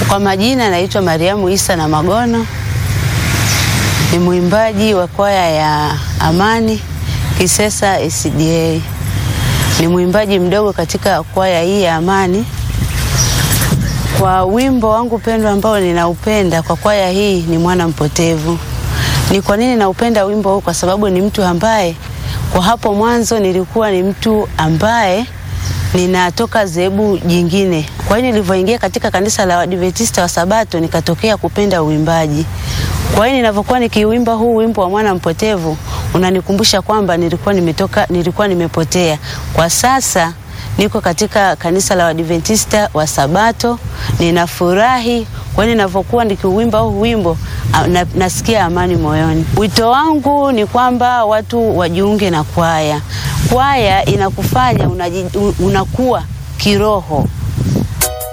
Kwa majina naitwa Mariamu Isa na Magono, ni mwimbaji wa kwaya ya Amani Kisesa SDA. Ni mwimbaji mdogo katika kwaya hii ya Amani. Kwa wimbo wangu pendwa ambao ninaupenda kwa kwaya hii ni Mwana Mpotevu. Ni kwa nini naupenda wimbo huu? Kwa sababu ni mtu ambaye kwa hapo mwanzo nilikuwa ni mtu ambaye ninatoka zebu jingine. Kwa hiyo nilivyoingia katika kanisa la Waadventista wa Sabato nikatokea kupenda uimbaji. Kwa hiyo ninavyokuwa nikiuimba huu wimbo wa Mwana Mpotevu unanikumbusha kwamba nilikuwa nimetoka, nilikuwa nimepotea. Kwa sasa niko katika kanisa la Waadventista wa Sabato, ninafurahi. Kwa hiyo ninavyokuwa nikiuimba huu wimbo na, nasikia amani moyoni. Wito wangu ni kwamba watu wajiunge na kwaya. Kwaya inakufanya unaji, unakuwa kiroho